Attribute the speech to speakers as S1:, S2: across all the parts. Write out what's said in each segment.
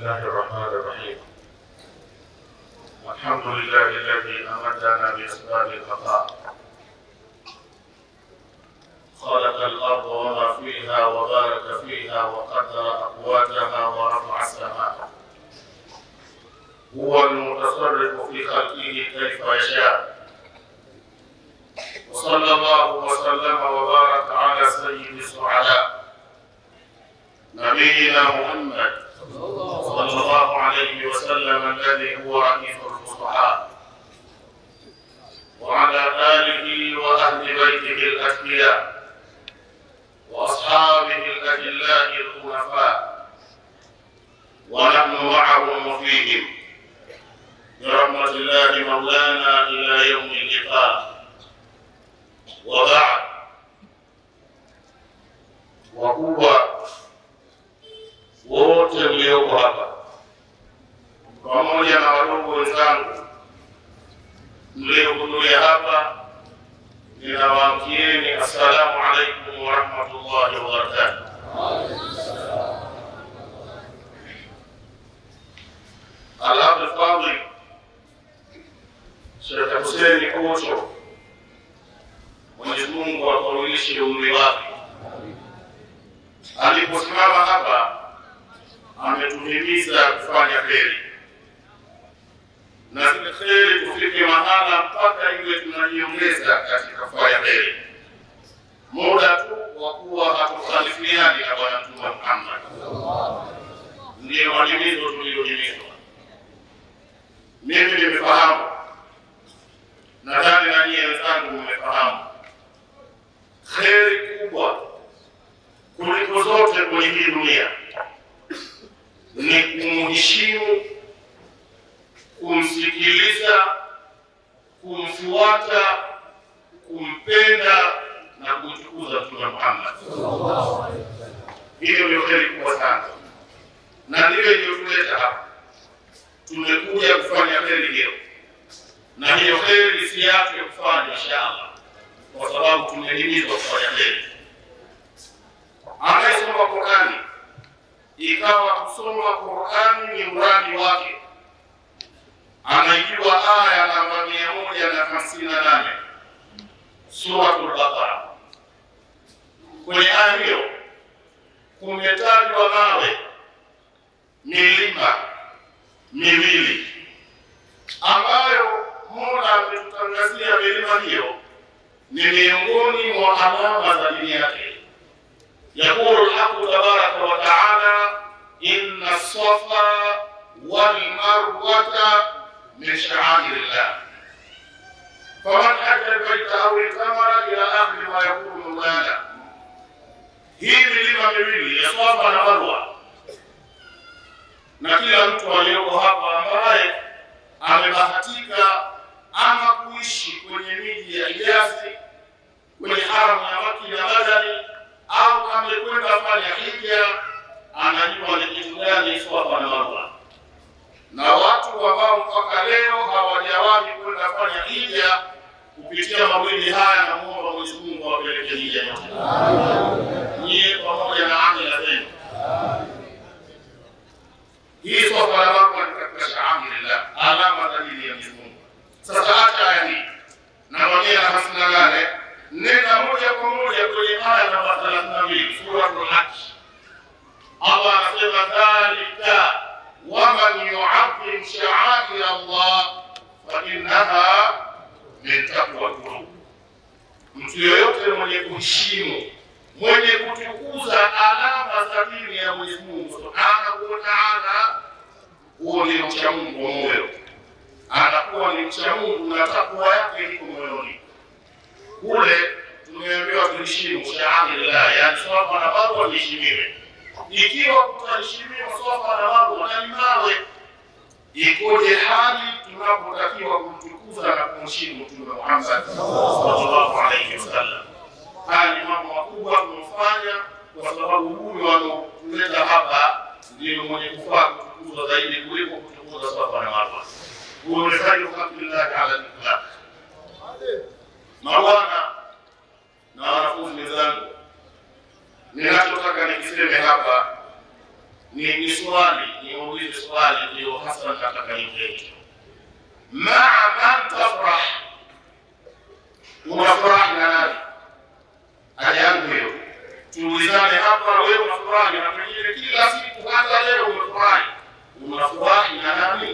S1: الله الرحمن الرحيم الحمد لله الذي أمدنا بأسباب البقاء خلق الأرض وما فيها وبارك فيها وقدر أقواتها ورفع السماء هو المتصرف في خلقه كيف يشاء وصلى الله وسلم وبارك على سيد السعداء نبينا محمد صلى الله عليه وسلم الذي هو رئيس الفصحاء وعلى آله وأهل بيته الأتقياء وأصحابه الأجلاء الخلفاء ونحن معهم وفيهم برحمة الله مولانا إلى يوم اللقاء وبعد وقوة wote mlioko hapa pamoja na wadogo wenzangu mliohudhuria hapa, ninawaamkieni assalamu alaikum warahmatullahi wabarakatuh. Alhabd Fadhil Shekhe Huseni Kocho, Mwenyezi Mungu akawilishe umri wake, aliposimama hapa ametuhimiza kufanya kheri na zile kheri tufike mahala mpaka iwe tunajiongeza katika kufanya kheri, muda tu wa kuwa hatukhalifiani na Bwana Mtume Muhammad. Ndiyo mahimizo tuliyohimizwa. Mimi nimefahamu, nadhani na nyie wenzangu mmefahamu, kheri kubwa kuliko zote kwenye hii dunia ni kumheshimu, kumsikiliza, kumfuata, kumpenda na kumtukuza Mtume Muhammad. Hiyo ndio heri kubwa sana, na ndiyo iliyotuleta hapa. Tumekuja kufanya heri hiyo, na hiyo heri si yake kufanya inshallah, kwa sababu tumehimizwa kufanya heri. Anayesoma Qurani ikawa kusoma Qurani ni mradi wake, anaijua aya namba mia moja na hamsini na nane Suratul Baqara. Kwenye aya hiyo kumetajwa mawe, milima miwili ambayo Mola ametutangazia milima hiyo ni miongoni mwa alama za dini yake. يقول الحق تبارك وتعالى إن الصفا والمروة من شعائر الله فمن حج البيت أو اعتمر إلى آخر ما يقول مولانا hii milima miwili ya Swafa na Marwa, na kila mtu aliyoko hapa ambaye amebahatika ama kuishi kwenye miji ya Hijazi, kwenye haramu ya Maki na Madani au amekwenda fanya hija, anajua ni kitu gani Swafa na Marwa. Na watu ambao mpaka leo hawajawahi kwenda fanya hija, kupitia mawili haya, na muomba Mwenyezi Mungu awapeleke hija yote, nyie pamoja na amila zenu. Hii Swafa na Marwa ni katika shaa'irillah, alama za dini ya Mwenyezi Mungu. Sasa acha aya hii na mwenyewe na hamsini na nane nenda moja kwa moja kwenye aya namba thelathini na mbili Suratul Hajj. Allah anasema dhalika waman yuadhim sha'air Allah fa innaha min taqwa lqulub, mtu yoyote mwenye kuheshimu mwenye kutukuza alama za dini ya Mwenyezi Mungu subhanahu wa ta'ala, huo ni mcha Mungu wa moyo, anakuwa ni mcha Mungu na takwa yake iko moyoni kule tumeambiwa tuheshimu shaa'irillah, yani Swafa na Marwa liheshimiwe. Ikiwa kutaheshimiwa Swafa na Marwa na ni mawe, ikoje hali tunapotakiwa kumtukuza na kumheshimu Mtume Muhammad sallallahu alaihi wasallam? Haya ni mambo makubwa tumefanya, kwa sababu huyu wanaotuleta hapa ndio mwenye kufaa kutukuzwa zaidi kuliko kutukuza Swafa na Marwa. Huyo ni khairu khalqillahi ala al-itlaq. Mabwana na wanafunzi wenzangu, ninachotaka nikiseme hapa ni ni swali niulize swali ndio hasa nataka niulize maa man tafrah unafurahi na nani haja yangu hiyo tuulizane hapa wewe unafurahi na pengine kila siku hata leo umefurahi unafurahi na nani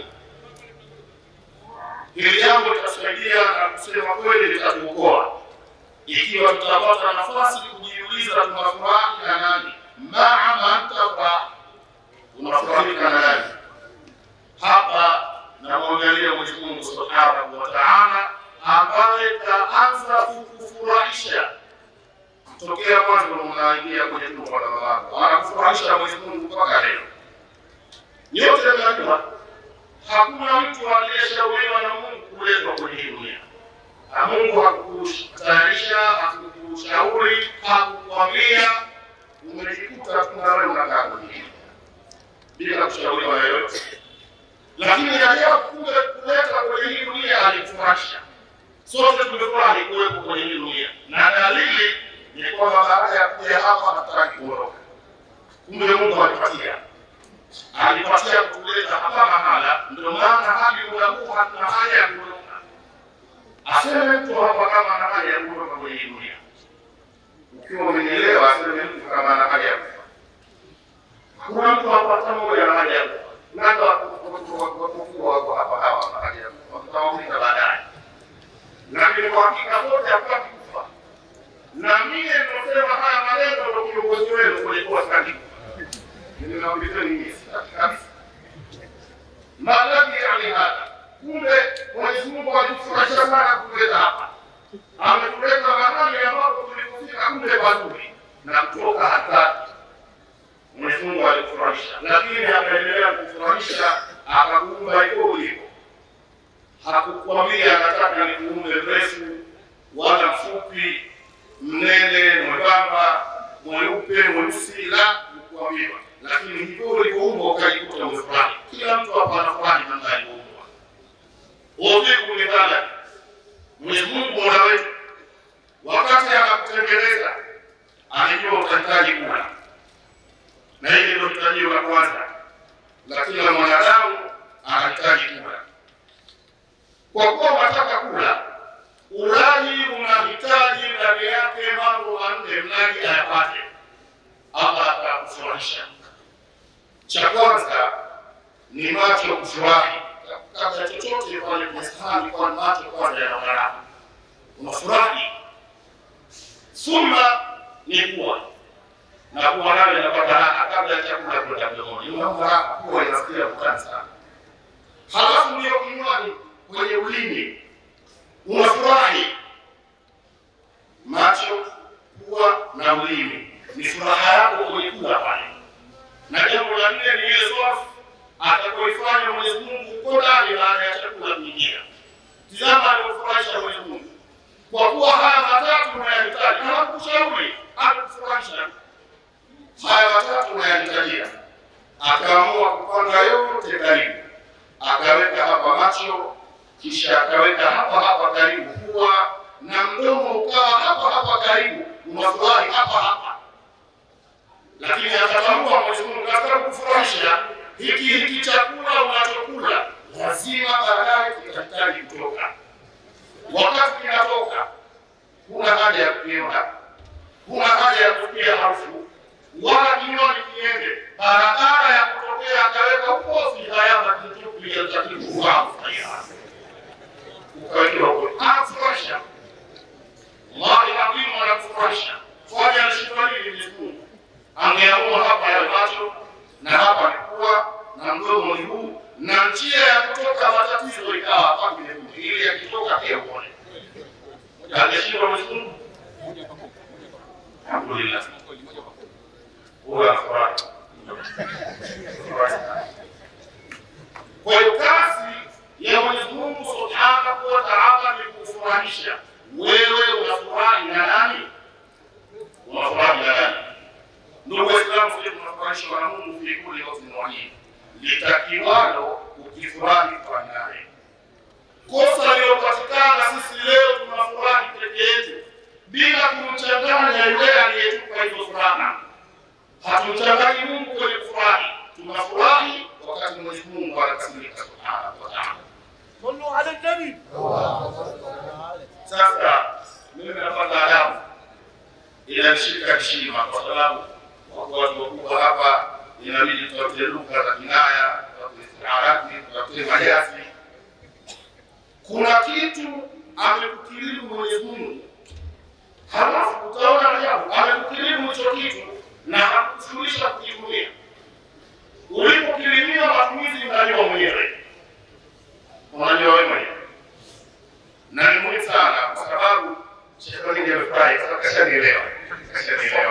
S1: hili jambo litasaidia na kusema kweli litatuokoa ikiwa tutapata nafasi kujiuliza tunafurahi na nani maa man tafrah unafurahika na nani hapa namwangalia Mwenyezi Mungu Subhanahu wa Ta'ala ambaye kaanza kukufurahisha tokea mwanzo unaingia kwenye tumbo la mamako, anakufurahisha Mwenyezi Mungu mpaka leo. Nyote mnajua hakuna mtu aliyeshauriwa na Mungu kuletwa kwenye hii dunia, na Mungu hakukutayarisha, hakukushauri, hakukwambia, umejikuta tu na wewe unakaa kwenye hii bila kushauriwa na yoyote lakini ajabu kumbe kuleta kwenye hii dunia alikufurahisha. Sote tumefurahi kuwepo kwenye hii dunia, na dalili ni kwamba baada ya kuja hapa hatutaki kuondoka. Kumbe Mungu alipatia alipatia kutuleta hapa mahala, ndio maana hadi muda huu hatuna haja ya kuondoka. Aseme mtu hapa kama ana haja ya kuondoka kwenye hii dunia, ukiwa umenielewa, aseme mtu kama ana haja ya kufa. Hakuna mtu hapa hata mmoja ana haja ya kufa labda wakufua wako hapa hawa watawauliza baadaye, lakini kwa hakika wote hapati kufa. Na mie nimesema haya maneno ndo kiongozi wenu kulikuwa sitaki kufa, ninaulizeni mie sitaki kabisa. Maanake yani hata kumbe Mwenyezi Mungu alitufurahisha sana kutuleta hapa, ametuleta mahali ambapo tulipofika kumbe pazuri na kutoka hatari Mwenyezi Mungu alikufurahisha, lakini akaendelea kufurahisha, akakuumba hivyo ulivyo. Hakukwambia anataka nikuumbe mrefu wala mfupi, mnene, mwembamba, mweupe, mweusi, la kukuambiwa, lakini hivyo ulivyoumbwa ukajikuta umefurahi. Kila mtu hapa anafurahi namna alivyoumbwa. Uvivu ni dhana. Mwenyezi Mungu Mola wetu wakati anakutengeneza alijua utahitaji kula na hili ndio hitajio la kwanza la kila mwanadamu, anahitaji kula. Kwa kuwa unataka kula, ulaji unahitaji ndani yake mambo manne mlaji ayapate, Allah atakufurahisha. Cha kwanza ni macho kufurahi, kabla chochote pale kwenye sahani, kwa macho kwanza yanang'ara, unafurahi. Thumma ni kuwa na kuwa nayo inapata raha kabla ya chakula kwenda mdomoni, unapata raha, kuwa inasikia kutani sana. Halafu ndio kinywani, kwenye ulimi unafurahi. Macho, pua na ulimi ni furaha yako kwenye kula pale, na jambo la nne ni ile swafu atakaoifanya Mwenyezi Mungu uko ndani baada ya chakula kuingia. Tizama alivyofurahisha Mwenyezi Mungu, kwa kuwa haya matatu unayahitaji, hakushauri akufurahisha haya matatu unayahitajia, akaamua kupanga yote karibu, akaweka hapa macho, kisha akaweka hapa hapa karibu pua, na mdomo ukawa hapa hapa karibu, unafurahi hapa hapa. Lakini akatambua Mwenyezi Mungu katika kufurahisha hiki hiki chakula unachokula lazima baadaye kitahitaji kutoka. Wakati kinatoka, huna haja ya kukiona, huna haja ya kusikia harufu wala kinywani kiende, barabara ya kutokea akaweka ukosi hayama kilichokuliatakikuaa ukawekewa kule, anafurahisha Allahi adhimu, anakufurahisha kwani anashindwa nini? Mwenyezi Mungu angeamua hapa ya macho na hapa ni pua na mdomo ni huu na njia ya kutoka matatizo ikawa hapa vile vile, ili yakitoka pia uone. Angeshindwa Mwenyezi Mungu? Alhamdulillah. Huwa furahi. Kwa hiyo kazi ya Mwenyezi Mungu Subhanahu wa Ta'ala ni kufurahisha. Wewe unafurahi na nani? Unafurahi na nani? Ndugu Waislamu, sisi tunafurahishwa na Mungu fi kulli waqtin wa hin. Litakiwalo ukifurahi kwa naye. Kosa lilopatikana sisi leo tunafurahi peke yetu bila kumchanganya yule aliyetupa hizo furaha. Hatumchanganyi Mungu kwenye kufurahi, tunafurahi wakati Mwenyezi Mungu anakasirika subhanahu wa ta'ala.
S2: صلوا على النبي
S1: Sasa mimi napata adabu, inanishika heshima kwa sababu wako watu wakubwa hapa, inabidi tutafute lugha za kinaya, tutafute istiarati, tutafute majazi. Kuna kitu amekukirimu Mwenyezi Mungu, halafu utaona ajabu, amekukirimu hicho kitu na hakushughulisha kukitumia. Ulipokirimiwa matumizi, unajua mwenyewe, unajua wewe mwenyewe na ni muhimu sana kwa sababu shetani amefurahi sasa, kashanielewa, kashanielewa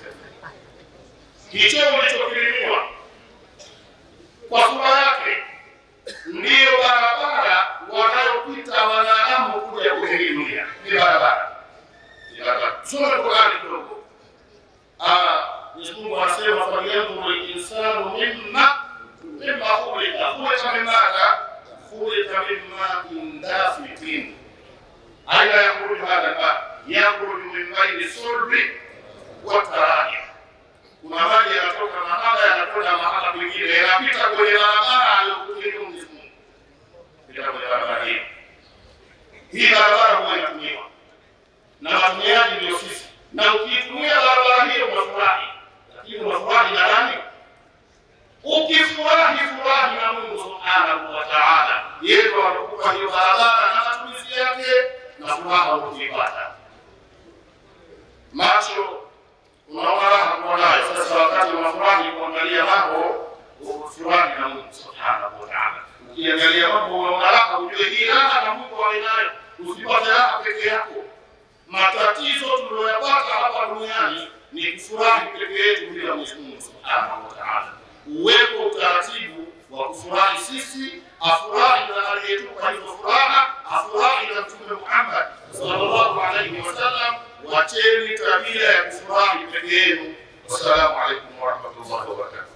S1: hicho ulichokirimiwa kwa sura yake ndiyo barabara wanayopita wanadamu kuja kwenye hii dunia. Ni barabara, ni barabara. Tusome Qurani kidogo. Ah, Mwenyezi Mungu anasema falyanzuru linsanu mimma mimma khuliqa khuliqa min madha khuliqa min ma'in dafiqin aina yakhruju hadha alma yakhruju min baini sulbi wa tarahim kuna maji yanatoka mahala yanakwenda mahala kwingine yanapita kwenye barabara aliyokusudia Mwenyezi Mungu pita kwenye barabara hiyo hii barabara huwa inatumiwa na watumiaji ndio sisi na ukiitumia barabara hiyo unafurahi lakini unafurahi na nani ukifurahi furahi na Mungu subhanahu wa ta'ala yeye ndo anakupa hiyo barabara na matumizi yake na furaha ukiipata macho unaona raha kuwa nayo sasa wakati unafurahi kuangalia mambo ufurahi na Mungu subhanahu wa ta'ala ukiangalia mambo unaona raha ujue hii raha na Mungu awe nayo usipate raha peke yako matatizo tuliyoyapata hapa duniani ni kufurahi peke yetu bila Mwenyezi Mungu subhanahu wa ta'ala uwepo utaratibu wa kufurahi sisi, afurahi na aliyetupa hizo furaha, afurahi na Mtume Muhammad sallallahu alaihi wasallam. Wacheni tabia ya kufurahi peke yenu. Wassalamu alaikum warahmatullahi wabarakatuh.